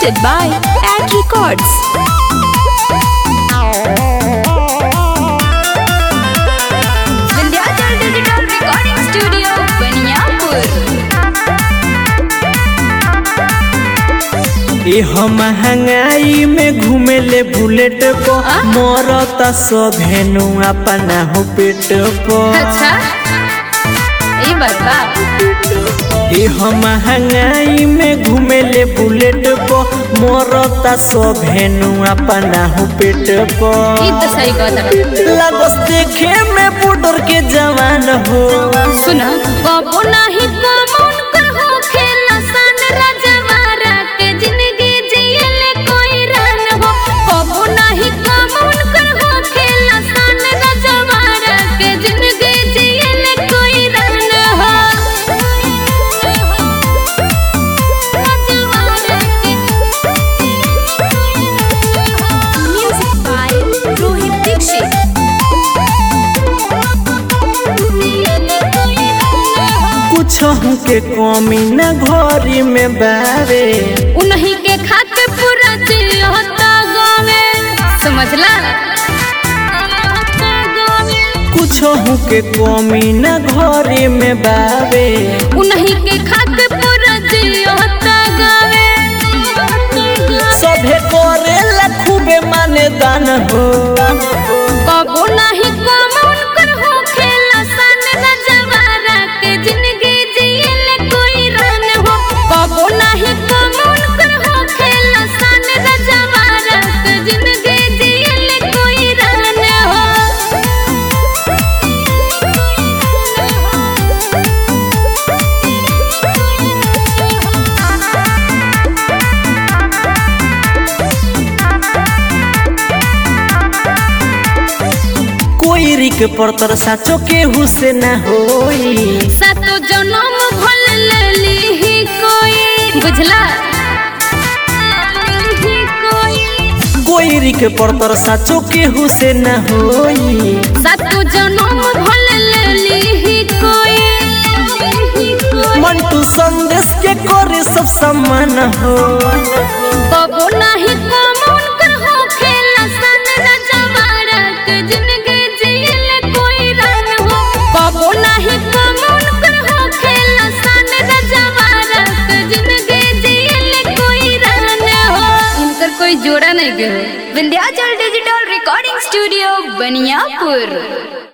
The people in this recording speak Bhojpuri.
presented by Ad Records. Vindhyachal Digital Recording Studio, Baniapur. ए हम महंगाई में घूमे ले बुलेट को आ? मरता सब हेनु अपना हो पेट को अच्छा ये बात बा ए हम महंगाई में घूमे ले बुलेट को मरता सब हेनु अपना हो पेट को ये तो सही कहता लगस देखे में बुडर के जवान हो सुना कबो नाही कमौन कर हो खेला सन राजवारा के जिंदगी जियले कोई रन हो कबो नाही कमौन कर हो खेला सन राजवारा के जिंदगी जियले कोई रन हो म्यूजिक बाय रोहित दीक्षित कुछ के कमी न घरी में बारे उन्हीं के खाते पूरा जियोता गावे समझला कुछ के कमी न घरी में बारे उन्हीं के खाते पूरा जियोता गावे सभे करे खूबे माने दान हो कबो नहीं कमौन कर हो खेला सन नजवारा के जिंदगी जियले कोई रन हो कबो नहीं कमौन कर हो खेला सन नजवारा के जिंदगी जियले कोई रन हो कोई रिक परतर साचो के हुसे न होई सातो जन्म भल लेली ही कोई बुझला कोई रिक परतर साचो के हुसे न होई सातो जन्म भल लेली ही कोई मंटू संदेश के करे सब सम्मान हो कबो नाही कमौन कर हो खेला सन रजवाड़ा के जिंदगी जियले कोई रन हो कबो नाही कमौन कर हो खेला सन रजवाड़ा के जिंदगी जियले कोई रन हो इनकर कोई जोड़ा नहीं के हो Vindhyachal digital recording studio Baniyapur